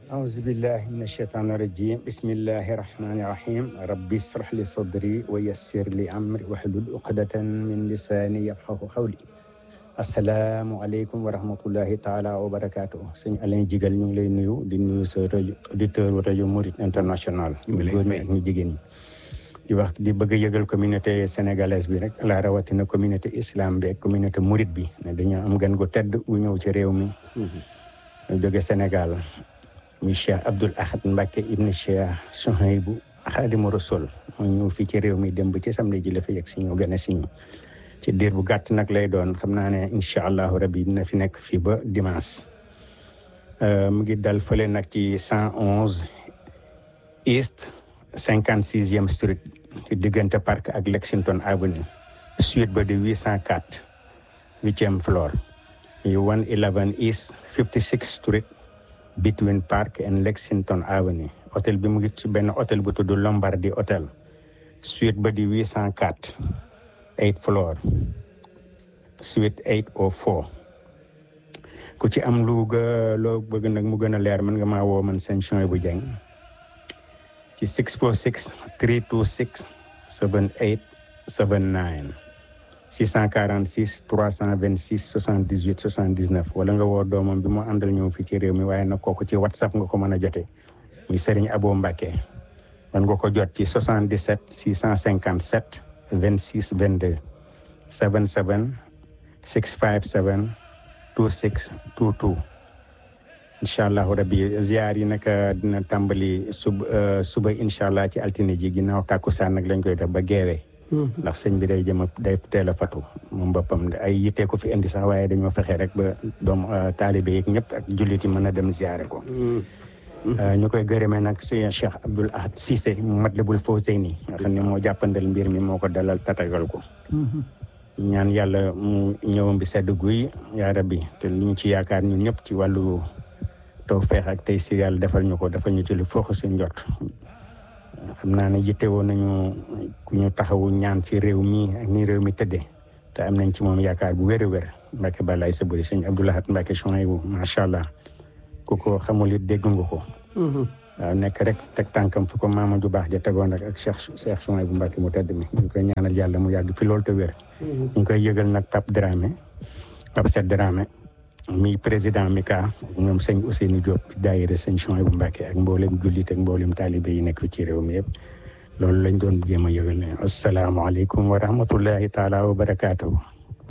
أعوذ بالله من الشيطان الرجيم بسم الله الرحمن الرحيم ربي اشرح لي صدري ويسر لي أمري واحلل عقدة من لساني يفقهوا قولي asalaamualeykum wa rahmatullahi taala wa barakaatu sëñ Alain Jigal ñu ngi lay nuyu di nuyu sa rajo auditeur rajo Mouride international ñu góor ñi ak ñu jigéen ñi di wax di bëgg a yëgal communauté sénégalaise bi rek la rawatina communauté islam bi ak communauté Mouride bi ne dañoo am gan gu tedd gu ñëw ci réew mi ñu jóge Sénégal muy Cheikh Abdoul Ahad Mbacke ibn Cheikh Souhaïbou Khadimu Rasul mooy ñëw fii ci réew mi dem ba ci samedi ji la fi yegg si ñu gën a si ñu ci diir bu gàtt nag lay doon xam naa ne incha allahu rabi dina fi nekk fii ba dimanche mu ngi dal fële nag ci cent onze east cinquante sixième street ci diggante parc ak Lexington avenue suite ba di huit cent quatre huitième floor yu one eleven east fifty six street between park and Lexington avenue hôtel bi mu ngi ci benn hôtel bu tudd Lombardi hôtel suite ba di huit cent quatre eight floor suite eight o four ku ci am lu ga loo bëgg nag mu gën a leer mën nga maa woo man seen chony bu jeng ci six four six three two six seven eight seven nine six cent quarante six trois cent vingt six soixante dix huit soixante dix neuf wala nga woo doomam bi mu àndal ñëw fii ci réew mi waaye nag kooku ci whatsapp nga ko mën a jote muy Serigne Abo Mbacke man nga ko jot ci soixante dix sept six cent cinquante sept 26 22 77 657 26 22 incha allahu rabbi ziar yi nag dina tàmbali suba suba incha allah ci altine ji ginnaaw tàkkusaan nag lañ koy def ba geewee ndax sëñ bi day jëm a day teel a fatu moom boppam ay yittee ko fi indi sax waaye dañoo fexe rek ba doom taalibe yeeg ñëpp ak jullit yi mën a dem ziare ko ñu koy gërëmee nag si Cheikh Abdoul Ahad Cissé Matlabul Fawzeyni nga xam ne moo jàppandal mbir mi moo ko dalal tatagal ko ñaan yàlla mu ñëwam bi sedd guy yaa rabbi te liñ ci yaakaar ñun ñëpp ci wàllu taw feex ak tey si yàlla defal ñu ko defal ñu ci lu foox suñ jot xam naa ne yittewoo nañu ku ñu taxawu ñaan ci réew mi ak ni réew mi tëddee te am nañ ci moom yaakaar bu wér a wér Mbacke Balaye sa bëri sëñ Abdoul Ahad Mbacke Souhaïbou macha allah ku ko xamul it dégg nga ko. waaw nekk rek teg tànkam fu ko maama ju baax ja tegoon rek ak Cheikh Cheikh Souhaïbou Mbacke mu tedd mi ñu ngi koy ñaanal yàlla mu yàgg fi loolu te wér. ñu ngi koy yëgal nag Pape Dramé Pape Sed Dramé mi président Mika ñoom sëñ Ousseynou Diop daayira sëñ Souhaïbou Mbacke ak mboolem jullit ak mboolem taalibe yi nekk ci réew mi yëpp. loolu lañ doon jéem a yëgal ne asalaamaaleykum wa rahmatullahi taala wa barakaatuhu